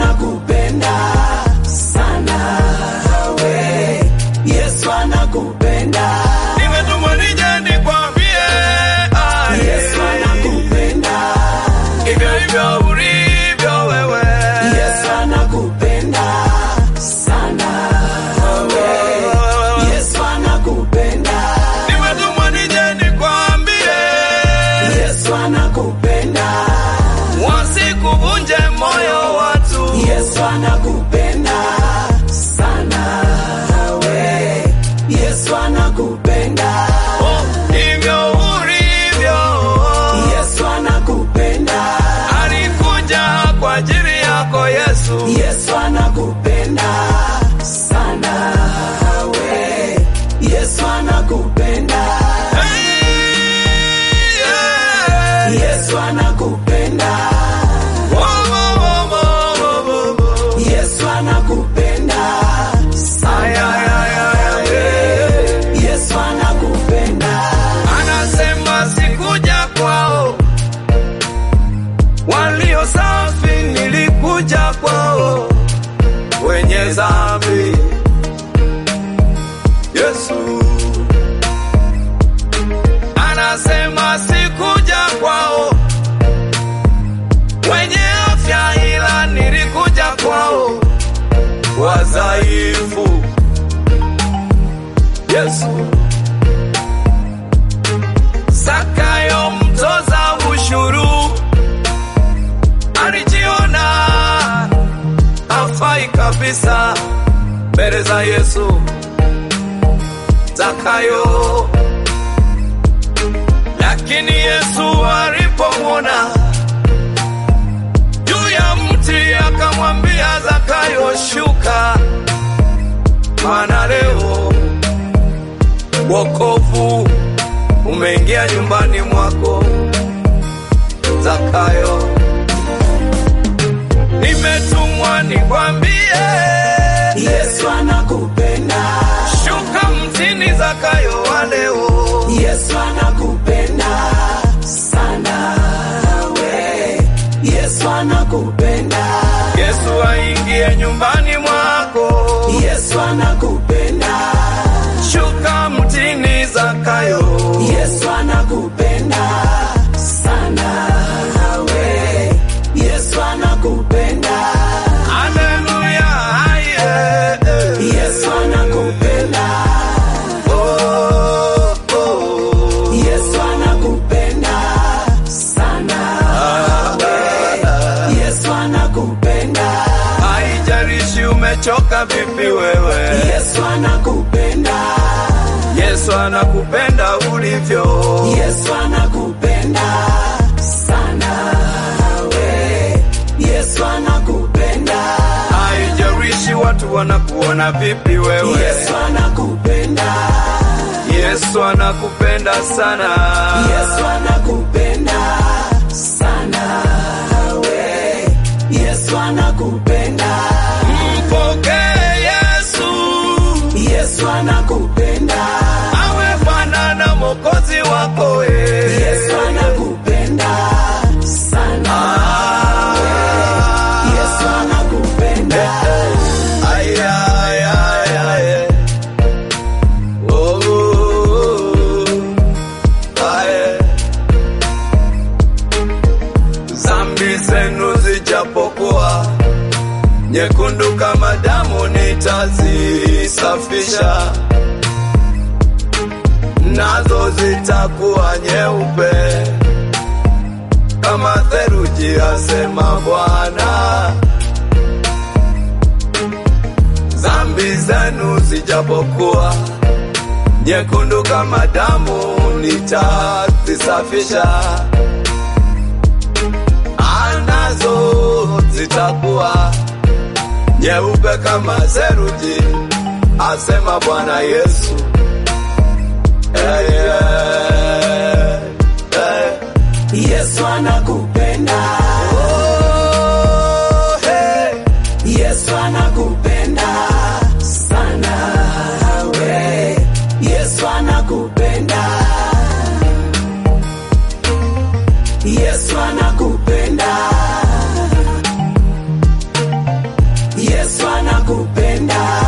anakupenda sana we. Yesu anakupenda. Nimetumwa nije nikwambie, ah, Yesu anakupenda. hivyo hivyo ulivyo wewe. Yesu anakupenda sana we. Yesu anakupenda. Nimetumwa nije nikwambie, Yesu anakupenda. wasikuvunje moyo watu. Yesu anakupenda sana we. Yesu anakupenda. Oh, hivyo ulivyo. Yesu anakupenda. Alikuja kwa ajili yako Yesu. Yesu anakupenda sana we. Yesu anakupenda. Hey, yeah. Yesu anakupenda. Wo, wo, wo, wo, wo, wo, wo. Yesu anakupenda Ay, sana. ay, ay, ay, ay. Yesu anakupenda. Anasema sikuja kwao walio safi, nilikuja kwao wenye dhambi. Yesu anasema sikuja kwao wenye afya, ila nilikuja kwao wadhaifu. Yesu Zakayo mtoza ushuru alijiona afai kabisa mbele za Yesu. Zakayo, lakini Yesu alipomwona juu ya mti akamwambia Zakayo, shuka, maana leo wokovu umeingia nyumbani mwako Zakayo. Nimetumwa nikwambie, Yesu anakupenda. shuka mtini Zakayo wa leo. Yesu anakupenda sana we. Yesu anakupenda. Yesu aingie nyumbani mwako, Yesu anakupenda. shuka mtini Zakayo. Yesu anakupenda sana we. Yesu anakupenda. Haleluya, aye. Yesu anakupenda. Oh, oh. Yesu anakupenda sana we. Yesu anakupenda. Haijalishi umechoka vipi wewe, Yesu anakupenda. Yesu anakupenda ulivyo. Yesu anakupenda sana we. Yesu anakupenda. Haijalishi watu wanakuona vipi wewe, Yesu anakupenda. Yesu anakupenda sana. Yesu anakupenda sana we. Yesu anakupenda. Mpokee Yesu Yesu anakupenda. awe Bwana na Mwokozi wako we. Yesu anakupenda sana. Yesu anakupenda. Ay, ay, ay, ay. Oh, oh, ay. Zambi zenu zijapokuwa nyekundu kama damu, nitazisafisha nazo zitakuwa nyeupe kama theluji, asema Bwana. Zambi zenu zijapokuwa nyekundu kama damu, nitazisafisha anazo zitakuwa nyeupe kama theluji, asema Bwana Yesu. Hey, yeah, hey. Yesu anakupenda. Oh, hey. Yesu anakupenda sana we. Yesu anakupenda. Yesu anakupenda. anakupenda